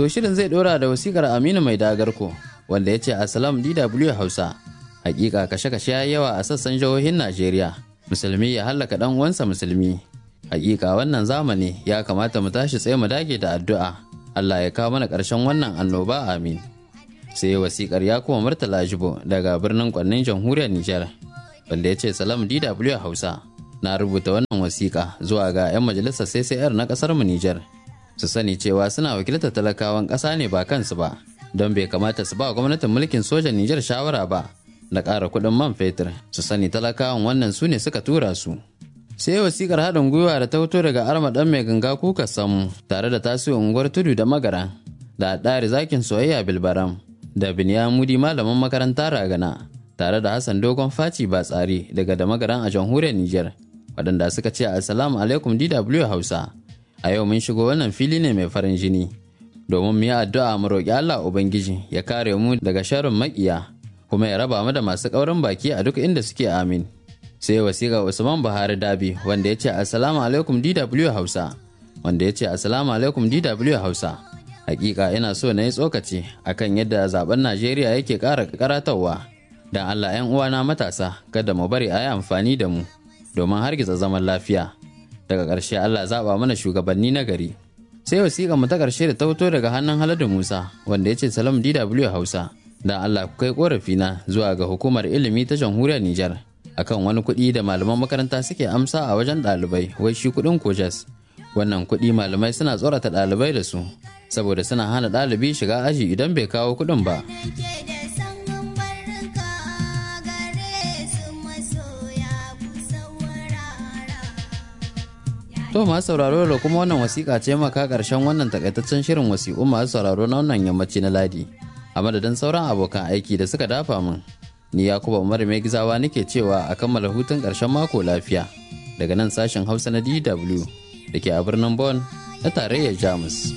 To shirin zai ɗora da wasikar Aminu Mai Dagarko wanda ya ce Assalam DW Hausa. Hakika kashe-kashe ya yawa a sassan jihohin Najeriya. Musulmi ya hallaka ɗan uwansa musulmi. Hakika wannan zamani ya kamata mu tashi tsaye mu dage da addu'a. Allah ya kawo mana ƙarshen wannan annoba amin. Sai wasikar ya kuma Murtala Jibo daga birnin Kwannin jamhuriyar Nijar. Wanda ya ce Salam DW Hausa. Na rubuta wannan wasiƙa zuwa ga 'yan majalisar CCR na ƙasar mu Nijar. Su sani cewa suna wakiltar talakawan ƙasa ne ba kansu ba. Don bai kamata su ba gwamnatin mulkin sojan Nijar shawara ba. Da ƙara kuɗin man fetur. Su sani talakawan wannan su ne suka tura su. sai wasikar haɗin gwiwa da ta fito daga arma ɗan mai ganga kuka samu tare da tasiri unguwar tudu da magara da ɗari zakin soyayya bilbaram da binyamudi malamin makaranta ragana tare da hassan dogon faci ba tsari daga da magaran a jamhuriyar niger waɗanda suka ce assalamu alaikum dw hausa a yau mun shigo wannan fili ne mai farin jini domin mu yi addu'a mu roƙi allah ubangiji ya kare mu daga sharrin maƙiya kuma ya raba mu da masu ƙaurin baki a duk inda suke amin sai wasiƙa usman buhari dabi wanda ya ce assalamu alaikum dw hausa wanda ya ce assalamu alaikum dw hausa hakika ina so na yi tsokaci akan yadda zaben najeriya yake ƙara karatawa don allah 'yan uwana matasa kada mu bari a yi amfani da mu domin hargitsa zaman lafiya daga ƙarshe allah zaɓa mana shugabanni na gari sai wasiƙa mu ta ƙarshe da ta fito daga hannun haladu musa wanda ya ce salam dw hausa don allah ku kai ƙorafina zuwa ga hukumar ilimi ta jamhuriyar nijar akan wani kuɗi da malaman makaranta suke amsa a wajen ɗalibai wai shi kuɗin kojas wannan kuɗi malamai suna tsorata ɗalibai da su saboda suna hana ɗalibi shiga aji idan bai kawo kuɗin ba To masu sauraro da kuma wannan wasiƙa ce maka ƙarshen wannan takaitaccen shirin wasiƙu masu sauraro na wannan yammaci na ladi a madadin sauran abokan aiki da suka dafa min ni yakuba umar mai gizawa nake cewa a kammala hutun ƙarshen mako lafiya daga nan sashen hausa na dw da ke a birnin Bon na tarayyar jamus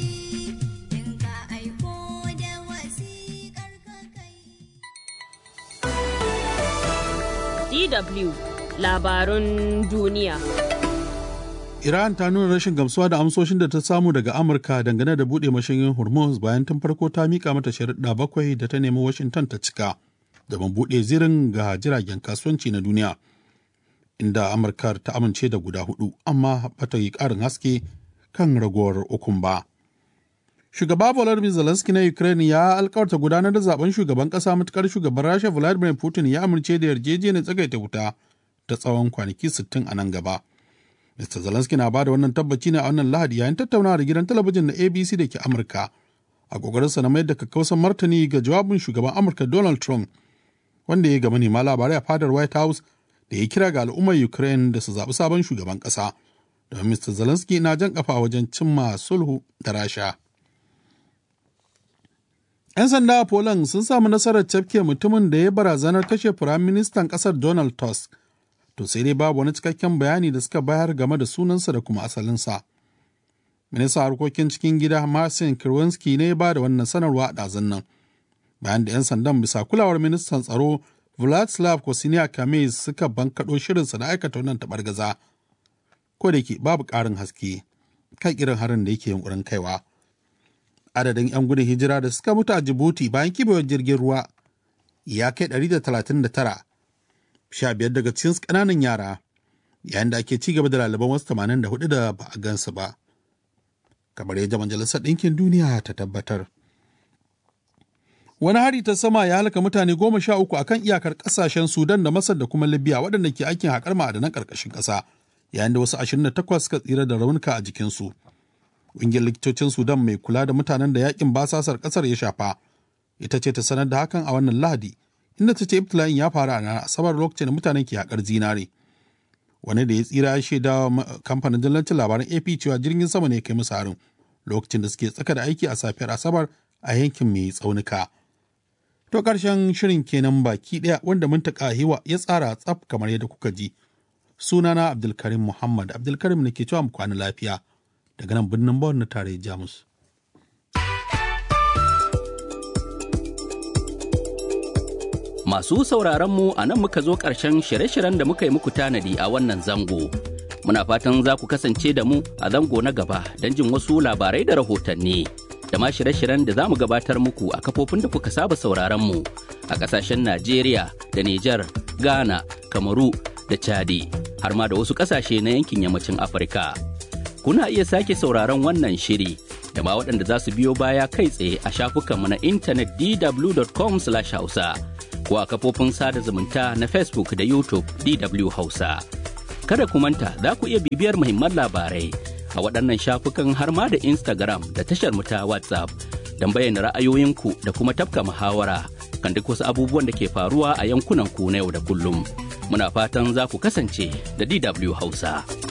DW labarun duniya. Iran ta nuna rashin gamsuwa da amsoshin da ta samu daga Amurka dangane da buɗe mashigin Hormuz bayan tun farko ta mika mata sharuɗa bakwai da ta nemi Washington ta cika. domin buɗe zirin ga jiragen kasuwanci na duniya inda amurka ta amince da guda hudu amma bata yi ƙarin haske kan ragowar ukun ba shugaba volodymyr zelensky na ukraine ya alkawarta gudanar da zaben shugaban ƙasa matukar shugaban rasha vladimir putin ya amince da yarjejeniyar tsagaita wuta ta tsawon kwanaki 60 a nan gaba mr zelensky na bada wannan tabbaci ne a wannan lahadi yayin tattaunawa da gidan talabijin na abc da ke amurka a kokarinsa na mayar da kakkausan martani ga jawabin shugaban amurka donald trump wanda ya ga manema labarai a fadar White House da ya kira ga al'ummar Ukraine da su zaɓi sabon shugaban ƙasa. Domin Mr. Zelensky na jan ƙafa wajen cimma sulhu da Rasha. 'Yan sanda a Poland sun samu nasarar cafke mutumin da ya barazanar kashe Firaministan ƙasar Donald Tusk. To sai dai babu wani cikakken bayani da suka bayar game da sunansa da kuma asalinsa. Ministan harkokin cikin gida Marcin Kirwinski ne ya ba da wannan sanarwa a ɗazun nan. bayan da 'yan sandan bisa kulawar ministan tsaro Vladislav Kosiniak Kamez suka bankaɗo shirinsa na aikata wannan taɓargaza. Ko da ke babu ƙarin haske kan irin harin da yake yunkurin kaiwa. Adadin 'yan gudun hijira da suka mutu a Djibouti bayan kibewar jirgin ruwa ya kai 139, sha biyar daga cikin ƙananan yara, yayin da ake ci gaba da lalaban wasu 84 da ba a gansu ba. Kamar yadda Majalisar Ɗinkin Duniya ta tabbatar. Wani hari ta sama ya halaka mutane goma sha uku akan iyakar kasashen Sudan da Masar da kuma Libya waɗanda ke aikin haƙar ma'adanan ƙarƙashin ƙasa, yayin da wasu 28 suka tsira da raunuka a jikinsu. Ƙungiyar likitocin Sudan mai kula da mutanen da yakin basasar ƙasar ya shafa, ita ce ta sanar da hakan a wannan Lahadi, inda ta ce ibtila'in ya faru a ranar Asabar lokacin da mutanen ke haƙar zinare. Wani da ya tsira ya shaida kamfanin dillancin labaran AP cewa jirgin sama ne ya kai musu harin lokacin da suke tsaka da aiki a safiyar Asabar a yankin mai tsaunuka. To ƙarshen shirin kenan baki ɗaya wanda muntaka hiwa ya tsara tsaf kamar yadda kuka ji. Sunana Abdulkarim Muhammad Abdulkarim ne ke cewa mu kwana lafiya daga nan birnin Bawon na tare Jamus. Masu sauraron mu a nan muka zo ƙarshen shirye-shiryen da muka yi muku tanadi a wannan zango. Muna fatan za ku kasance da mu a zango na gaba don jin wasu labarai da rahotanni. da ma shirye-shiryen da za mu gabatar muku a kafofin da kuka saba sauraron mu a ƙasashen Najeriya da Nijar, Ghana, Kamaru da Chadi, har ma da wasu ƙasashe na yankin yammacin Afirka. Kuna iya sake sauraron wannan shiri da ma waɗanda za su biyo baya kai tsaye a shafukanmu na intanet dw.com/hausa ko a kafofin sada zumunta na Facebook da YouTube DW Hausa. Kada ku manta za ku iya bibiyar muhimman labarai a waɗannan shafukan har ma da Instagram da tashar mu ta WhatsApp don bayyana ra'ayoyinku da kuma tafka muhawara kan duk wasu abubuwan da ke faruwa a yankunan ku na yau da kullum. Muna fatan za ku kasance da DW Hausa.